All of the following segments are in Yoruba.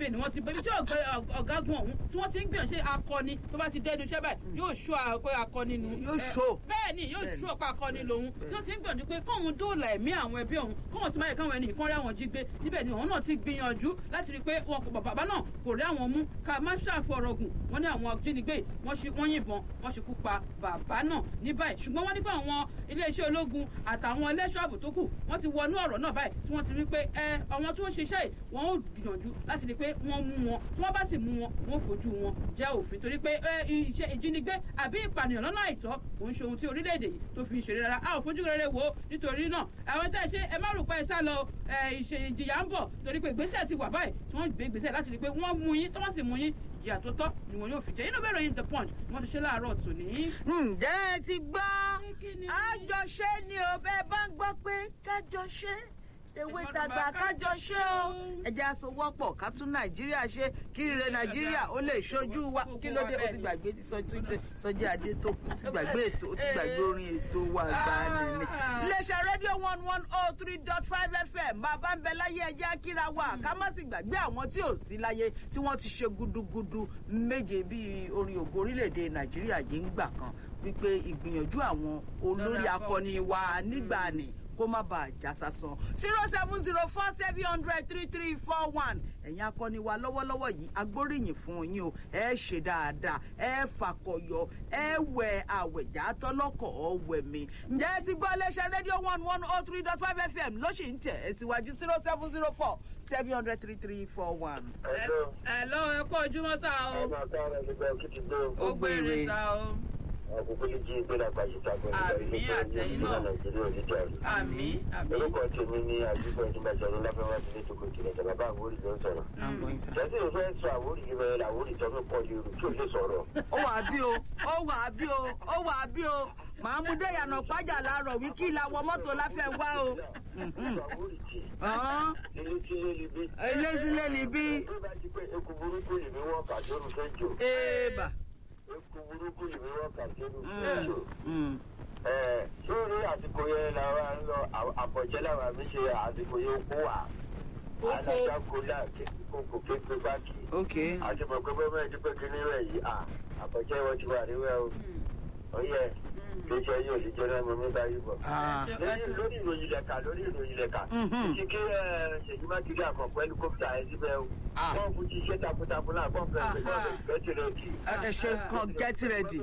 níbẹ̀ ni wọ́n ti bẹ́ẹ̀ tí ọ̀gá ọ̀gágun ọ̀hún tí wọ́n ti ń gbìyànjú ṣe akọni tó bá ti dẹ́nu iṣẹ́ báyìí yóò ṣó pé akọni nu Yóò show. bẹ́ẹ̀ ni yóò ṣó pé akọni lòun tí wọ́n ti ń gbìyànjú pé kóun dóòlà ẹ̀mí àwọn ẹbí ọ̀hún kóun ti máa yẹ káwọn ẹni ìkan rí àwọn jí gbé níbẹ̀ ni òun náà ti gbìyànjú láti rí i pé wọn kò bàbá náà kò rí àwọn mú ká má ṣàfọ̀rọ̀gùn wọ́n ní àwọn ajínigbé wọ́n ṣe wọ́n yìnbọn wọ́n ṣekú pa bàbá náà ní báyìí ṣùgbọ́n wọ́n ní pé àwọn iléeṣẹ́ ológun àtàwọn ẹlẹ́ṣọ́ ààbò tó kù wọ́n ti wọnú ọ̀rọ̀ náà báyìí tí wọ́n ti rí pé ẹ àwọn tí wọ́n ṣiṣẹ́ yìí wọ́n ó gbìyànjú láti rí i pé wọ́n mú wọn tí wọ́n bá sì mú wọn wọ́n fojú wọn jẹ́ òfin torí pé ẹ iṣẹ́ ìjínigbé àbí ìpànìyàn lọ́nà àìtọ́ kò ń ṣe ohun tí orílẹ̀-èdè yìí tó fi ń ṣeré rárá a ò fojú rere wò ó nítorí náà àwọn tẹ́ ẹ ṣe ẹ má rò pé ẹ sá lọ ẹ ìṣe ìjìyà ń bọ̀ torí pé ìgbésẹ̀ ti wà báyìí tí wọ́n gbé ìgbésẹ̀ láti rí i pé wọ́n mú yín tí wọ́n sì mú yín ìjìyà tó tọ́ ni wọn yóò fi jẹ inú bẹ́ẹ̀ ròyìn the punch ni wọ́n ti ṣe láàárọ̀ tòní. ǹjẹ́ ẹ ti gbọ́ kí ni? àjọṣe ni ò bẹ́ẹ̀ bá ń gbọ́ pé kájọṣe ewé tàgbà kájọṣe o ẹ jẹ́ àsowọ́pọ̀ ká tún nàìjíríà ṣe kí ire nàìjíríà ó lè ṣojú wa kí ló dé o ti gbàgbé ti sọjí sọjí adé tó kù ti gbàgbé ètò o ti gbàgbé orin ètò wa gbani ni. iléeṣẹ́ rédíò one one oh three dot five fm bàbá ń bẹ láyé ẹjẹ́ akíra wa ká má sì gbàgbé àwọn tí ò sí láyé tí wọ́n ti ṣe gudugudu méje bíi orin ògo orílẹ̀-èdè nàìjíríà yìí ń gbà kan wípé ìgbìyànjú àwọn olórí akọni wa nígbà ni kó má bàa já sásán zero seven zero four seven hundred three three four one ẹ̀yin akọni wa lọ́wọ́lọ́wọ́ yìí agbóríyìn fún yín o ẹ ṣe dáadáa ẹ fàkọyọ ẹ wẹ àwẹ̀já tọ́lọ́kọ̀ ọ̀wẹ̀ mi ǹjẹ́ ẹ ti gbọ́ iléeṣẹ́ rédíò one one oh three dot five fm ló sì ń tẹ̀ ẹ̀ síwájú zero seven zero four seven hundred three three four one. Hello. ẹ lọ ẹ kó ojúmọ́ sá o Ọmọ àtàwọn ẹgbẹ́ òkìtì gbé o. Ó gbére. sá o Àkókò yìí jí ìgbéra pàṣẹ tàbí Àmì àtẹ̀yìn náà. Nàìjíríà òdìjà rí. àmì àmì. Orúkọ tèmi ní àdúgbò ìdúgbàjọ ní láfẹ́wá sí nítorí ìkìlẹ̀ ìjọba bá àwórì ló ń sọ̀rọ̀. Jẹ́sí ò fẹ́ sọ àwórì yìí bẹ́ẹ̀ làwórì tó ń pọ̀ lérò tí ò lè sọ̀rọ̀. ó wà bí o ó wà bí o ó wà bí o màá mú déyànà pàjà láàárọ̀ wí kí ìlà wọ mọ́tò láfẹ́ wá o. Mhm. Àwórì tì. Ọ̀hún. Ilé tí ilé li bí. elézílé ni bí Bí bá ti pé eku burúkú yìí ni wọ́n kà sóru fẹ́ jò. èèbà. Eku burúkú yìí ni wọ́n kà sóru fẹ́ jò. Mm. Ẹ̀ sórí àsìkò yẹn làwa ń lọ àbọ̀jẹ́ làwa mi ṣe àsìkò yẹn kó wà. Oko. Alágbàkólà kókò kékeré báàkì. ok àti mọ̀ pé bọ́mọ̀ ẹni pé kí ní rẹ̀ yìí à àbọ̀jẹ́ wọn ti wà níwẹ̀ o. ó yẹ kí iṣẹ́ yóò sì jẹ́ náà mo mi bá yí bọ̀. Ah. lórí lórí ìròyìn lẹ́ka lórí ìròyìn lẹ́ka. Mhm. ti kí ẹ, ṣèyí mákindé àkànpọ̀ ẹlikọ́pítà ẹ síbẹ̀ o. Ah. wọ́n fún ti iṣẹ́ takuntakun náà kọ́ fẹ́ẹ́ fẹ́ẹ́ Aha. fẹ́ẹ́ tirẹ̀ kì. ẹ ẹ ṣe kan get ready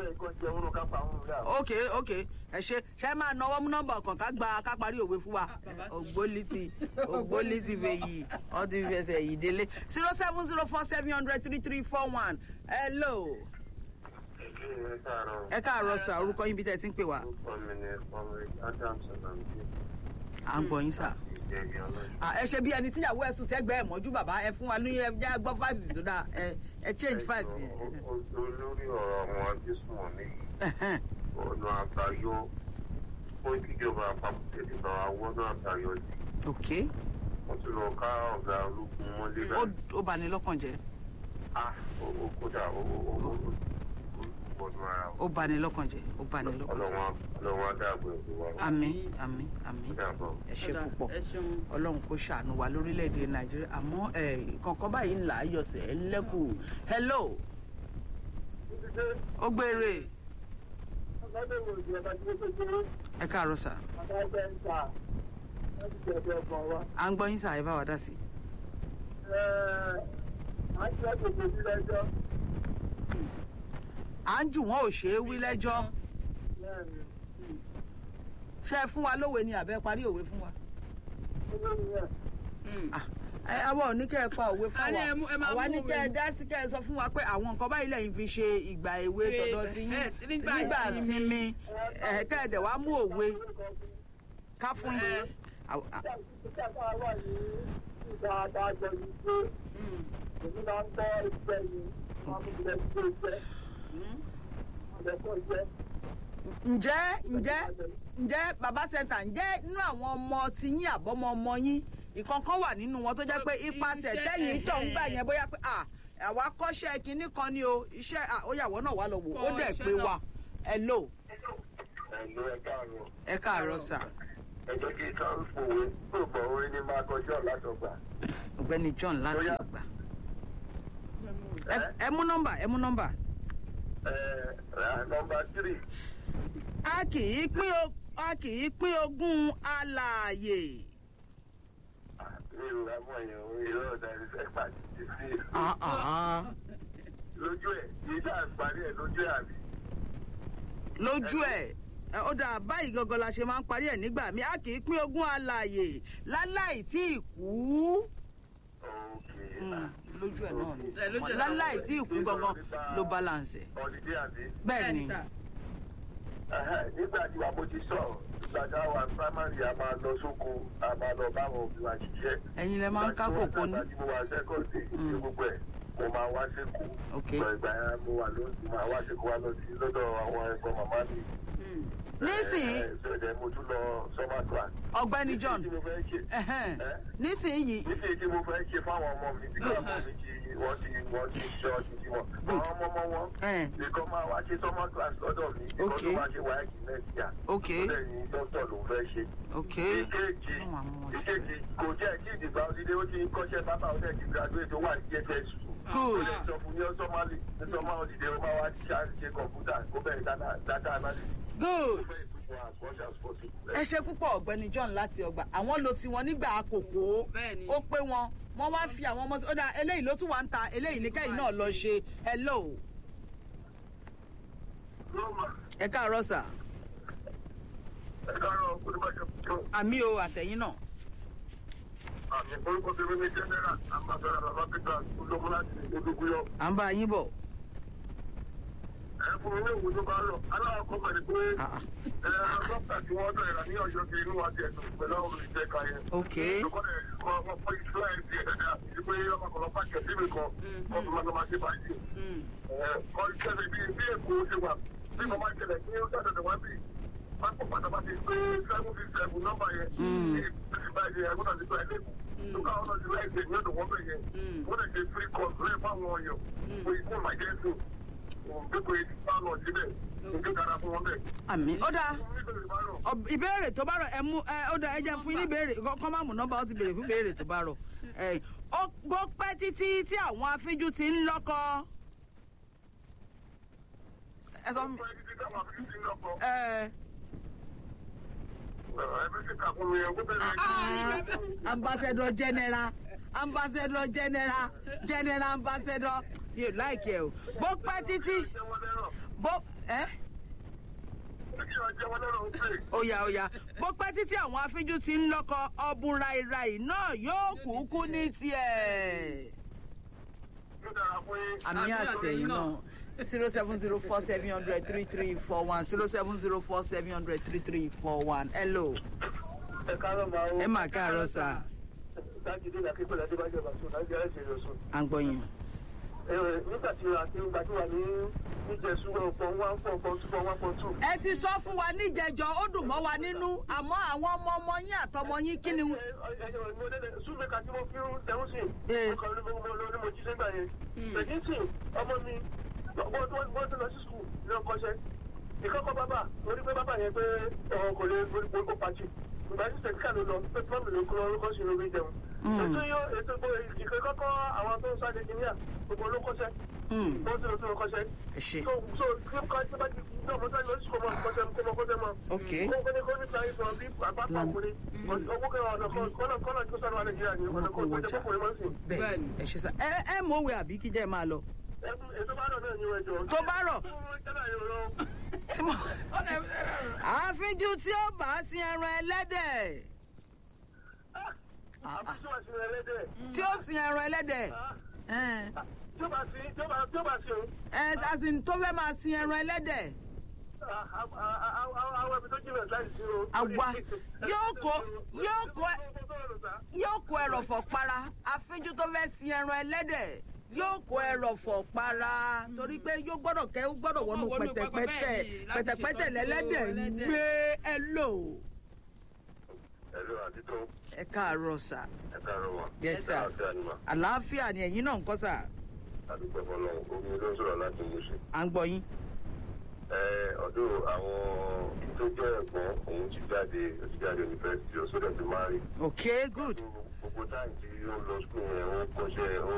ok ok ẹ ṣe ṣe máa náwó mú nọ́mbà kan ká gba ká parí òwe fún wa ògbólítì ògbólítì fèyí ọdún fẹsẹ̀ yìí délé zero seven zero four seven hundred three three four one hello ẹ káàárọ̀ sà orúkọ yín bí tẹ́ ẹ ti ń pè wá à ń gbọ́ yín sà. Ah, ẹ ṣe bí ẹni tíyàwó ẹ sùn sẹ́gbẹ̀ẹ́ mọ́jú bàbá ẹ fún wa ní ẹ já gbọ́ five tó dáa ẹ ẹ change five sí. olórí ọ̀rọ̀ àwọn ajísùnmọ̀ ní ọ̀nà àbáyọ ó kíjọba àpapọ̀ tètè bá wa wọ́nà àbáyọ yìí ok wọ́n ti lọ ká ọ̀gá ológun mọ́lé ó báyìí ó bani lọ́kàn jẹ́ ah ó ó kódà ó ó ó ó ó wọnú ara ó bani lọ́kàn jẹ́ ó bani lọ́kàn jẹ́. ọlọ́wọ́n ọlọ́wọ́n adáàbò ẹ̀kọ́ wa àmín àmín àmín dàbọ̀. ẹ ṣe Ọ̀dà, púpọ̀ ẹ ṣeun. ọlọ́run kò ṣàánú wa lórílẹ̀‐èdè nàìjíríà àmọ́ ẹ̀ kankan báyìí ńlá ayọ̀sẹ̀ ẹ lẹ́kù hello ó gbére ẹ káàárọ̀ sà à ń gbọ́ yín sà ẹ bá wa dá sí. à ń jù wọ́n ò ṣeé wí lẹ́jọ́ ṣé ẹ fún wa lówe ni àbẹ́ parí òwe fún wa. Mm. Ah, ẹ àwọn ò ní kẹ́ ẹ pa òwe fún A ní ẹ mú- ẹ wa máa àwa mú ní òwe kẹ́ ẹ ni. dá sí kẹ́ ẹ sọ fún wa pé àwọn nǹkan báyìí lẹ́yìn fi ṣe ìgbà èwe Ṣe- tọ̀dọ̀ ti yín ẹ, nígbà nígbà ìsinmi. sinmi ẹ kẹ́ ẹ dẹ̀ wá mú òwe ká fún yín. Ẹ. Àw- à- ǹjẹ́ ǹjẹ́ ǹjẹ́ baba center ǹjẹ́ inú àwọn ọmọ ti yín àbọ̀mọ ọmọ yín ìkankan wà nínú wọn tó jẹ́ pé ipasẹ̀ Iṣẹ́- tẹ́yìn tó ń gbà yẹn bóyá pé à àwa kọ́ṣẹ́ kinní kan ni o iṣẹ́ à, ó yàwọ́ náà wà lọ wò ó Kọ́ dẹ̀ iṣẹ́ pé náà. wa hello ẹ̀lú ẹ̀ka àrùn ẹ káàárọ̀ sà ẹ jẹ́ kí ká fòwe tó bọ̀ orí ní máa kọjọ́ látọgbà. ọ̀gbẹ́ni John láti Bóyá- ìgbà ẹ- ẹ mú nọ́mbà ẹ mú nọ́mbà. nọmba tírì a kì í pín o- a kì í pín ogún alààyè. mi ò rà mọ́ yẹn o ìrọ̀ ọ̀dà ìfẹ́ pàtì sí Ah, ah, ah. lójú ẹ̀ yìí tá à ń parí ẹ̀ lójú ẹ̀ àbí. lójú ẹ ẹ, ó dà báyìí gangan la ṣe máa ń parí ẹ nígbà mi a kì í pín ogún alààyè láláì tí ì kú. Okay. Mm, lójú ẹ náà ni Ẹ, lójú ẹ̀ náà. láláì tí ì kú gangan ló balance ẹ. Ọ̀dìdí àbí. bẹ́ẹ̀ ni sà. Ẹhẹ́, nígbà tí wàá mo ti sọ̀rọ̀ ìgbàdá wa primary a máa lọ sóko a máa lọ báwọn òbí wa ṣiṣẹ́. ẹ̀yin lẹ máa ń ká kòkó ní. Ìgbà tí mo wà sẹ́kọ̀ọ̀dì ní gbogbo ẹ̀ mo máa wá sékòó. Ok. Ìgbà ìgbà yẹn mo wà lóṣù máa wá sékòó wá lọ sí lọ́dọ̀ àwọn ẹ̀gbọ́n màmá mi. Mm. nísìnyí Ṣẹ̀dẹ̀ mo tún lọ summer class. ọ̀gbẹ́ni John Nísìnyí tí mo fẹ́ ṣe. ẹ̀hẹ́n, Ẹ́? nísìnyí níbi tí mo fẹ́ ṣe fáwọn ọmọ mi bí káwọn ọmọ mi ti wọ́n ti wọ́n ti ṣe ọtí tí wọ́n. Good. àwọn ọmọ ọmọ wọn ẹ̀, nìkan máa wá ṣe summer class lọ́dọ̀ mi nìkan Okay. tó máa ṣe wáyé next year. ok bẹ́ẹ̀ ni dókítà ló fẹ́ ṣe. ok ìkejì Àwọn àmọ́ wọn ṣe. ìkejì kò jẹ́ kí ìdìbò òdìdé ó ti ń kọ́ṣẹ́ bàbá ọ̀dẹ̀ ti graduate ó wà ní jss two. Good. ó lè sọ fún ní ọsọmọlì ní sọmọ òdìdé ó máa wá ṣe ṣe kọ̀ǹpútà kó bẹ̀rẹ̀ data- data analysis. good ó bẹ̀rẹ̀ tó fún as much as possible. ẹ ṣe púpọ̀ ọ̀gbẹ́ni John láti ọgbà àwọn lo tiwọn nígbà àkókò Bẹ́ẹ̀ni. ó pé wọn wọ́n wá fi àwọn ọmọ sí ó dà eléyìí ló tún wà ń ta eléyìí ní kẹ́yìn náà lọ ṣe hello ẹ káàárọ̀ sà ẹ káàárọ̀ olùbàdàn fún àmì o àtẹ̀yìn náà àmì orúkọ tèmi ní general ambassador baba peter ológun láti odògúyọ. à ń bá yín bọ̀ ẹ fún mi ní òwú tó bá rọ aláwọ̀ kọ́ bẹ̀rẹ̀ pé Ah, ah. ẹ dókítà tí wọ́n dọ̀ ẹ̀rọ ní ọ̀yọ́ ti inú wa ti ẹ̀sùn pẹ̀lú àwọn olùjẹ́ ka yẹn. ok lókọ́ ẹ̀ kọ́ ọmọ fún influence ẹ̀ dáadáa ìdí pé ọmọ kan lọ pàṣẹ síbi kan kọ́ tó máa lọ máa ṣe báyìí. Mm. kọ́ ìṣẹ̀lẹ̀ bíi bí èkó ṣe wà bí mo máa ṣẹlẹ̀ ní ọ̀dọ̀ wá bí pápá pátápátá pé seven six seven nọ́mbà yẹn ní ìbáyìí ẹ̀ gbọ́dọ̀ ti gba ẹ̀ lẹ́kọ̀ọ́ tó káwọn náà ti láì ṣe ní ọ̀dọ̀ wọ́n bẹ̀ yẹn wọ́n lè ṣe free course lórí fáwọn ọ̀yàn fún ikú emergency gbogbo ìdílé lọ síbẹ̀ nígbà dára fún wọn bẹ̀. àmì ó dà nítorí bá rọ̀ Ọ- ìbéèrè tó bá rọ ẹ mú ẹ ó dà ẹ jẹ́ fún yín ní ìbéèrè kọ́ kọ́ má mú nọ́mbà ó ti béèrè fún ìbéèrè tó bá rọ ẹ ó gbọ́ pẹ́ títí tí àwọn afínjú ti ń lọ́kọ ẹ sọ fún mi pé títí táwọn àfi ti ń lọ́kọ̀ ẹ ẹbí ti kà fún mi ẹ̀ gbọ́dọ̀ ah, ambassador general ambassador general general ambassador mi ò láìkẹ́ o bó pẹ́ títí jẹ́ wọ́n lẹ́rọ̀ bó ẹ. kí wọ́n jẹ́ wọ́n lẹ́rọ̀ ó pè é. ó yá ó yá bó pẹ́ títí àwọn afínjú ti ń lọ́kọ ọ̀bùn ràìràì náà yóò kúkú ní tiẹ̀. ló dára fún yín. àmì Àmì àtẹ̀yìn àtẹ̀yìn náà zero seven zero four seven hundred three three four one zero seven zero four seven hundred three three four one hello ẹ káàárọ̀ máa ń. ẹ mà káàárọ̀ sà dájúdé ní akíkọ̀lá adébájọ́ bàtú láti ẹ̀ṣẹ̀ ìrọ̀sùn. à ń gbọ́ yín. nígbà tí a ti ń gbàdúrà ní níjẹ̀sùn ọ̀pọ̀ one four four two four one four two. ẹ ti sọ fún wa níjẹjọ ó dùn mọ́ wa nínú àmọ́ àwọn ọmọ ọmọ yín àtọmọ yín kí ni. súnmẹ́ka tí mo fi ń tẹ̀wọ́n sí Eh. ọkọ̀ ní mo lọ ní mo jí sẹ́gbà yẹn. pẹ̀lú sí ọmọ mi wọ́n tó lọ sí skul ní ọkọ̀ṣẹ́. ìkọ́kọ́ bàbá orí pé bàbá yẹn pé ọ̀hún kò lè gbogbo pàtì. ìgbà tí sẹ̀kíkà ló lọ pé pọ́ọ̀mù ló kọ́ orúkọ sí lórí jẹun. ètò yóò ètò ìkọ́kọ́ àwọn tó ń sáré kìnìyà gbogbo ló kọ́ṣẹ́. Mm, wọ́n ti lọ sí ọkọ̀ṣẹ́. ẹ ṣe so so kí n kọ́ ẹ bá ti náà mo sáré lọ sí kọ́mọ kọ́ṣẹ́ kọ́mọ kọ́ṣẹ́ mọ́ ok kọ́ni kọ́ni sáré sọ bí àpapọ̀ ọkùnrin owó kẹwàá ọ̀nà kọ́nà kọ́nà tó sáré wà nàìjíríà ní ọ̀nà kó jẹ́ kọ́kùnrin máa ń sìn. bẹ́ẹ̀ Bẹ́ẹ̀ni. ẹ ṣe sà ẹ ẹ mọ̀ òwe àbí kíjẹ́ máa lọ. ètò bá rọ̀ náà ní ẹjọ́. tó bá rọ̀ tí mo. Ọ̀nà ẹ̀- àfínjú tí ó bá sin ẹran ẹlẹ́dẹ̀ àbúṣe wà sí ẹlẹ́dẹ̀. tí ó sin ẹran ẹlẹ́dẹ̀ ẹ tí ó bá sí tí ó bá tí ó bá sí o. ẹ asin tó fẹ́ máa sin ẹran ẹlẹ́dẹ̀ àwọn ẹbí tó jìnnà láì sí o. Àwa yóò kó- yóò kó- yóò kó ẹrọ̀fọ̀ para àfínjú tó fẹ́ sin ẹran ẹlẹ́dẹ̀ yóò kó ẹrọ̀fọ̀ para torí pé yóò gbọ́dọ̀ kẹ́ ó gbọ́dọ̀ wọnú Ó wọnú pẹ̀tẹ̀pẹ̀tẹ̀ pẹpẹ bẹ́ẹ̀ ni, láti pẹ̀tẹ̀pẹ̀tẹ̀ ṣètọ́jú lẹ́lẹ́dẹ̀ ń ẹlẹ́dẹ̀. gbé ẹ lò ẹ̀rọ àti tó ẹ káàárọ̀ sà ẹ̀ka rọ̀ wá. Yes, sir. àti ànímà àlàáfíà ni ẹ̀yin náà ń kọ́ sà àdúgbò fọlọ́ omi ló ń sọ̀rọ̀ láti mú sí. à ń gbọ́ yín. ọdún àwọn tó jẹ́ ẹ̀gbọ́n òun ti jáde ó ti jáde yunifásitì ó sódẹ̀ ti máa rí. okay good gbogbo táyì tí ó lọ skul yẹn ó kọ́ṣẹ́ ó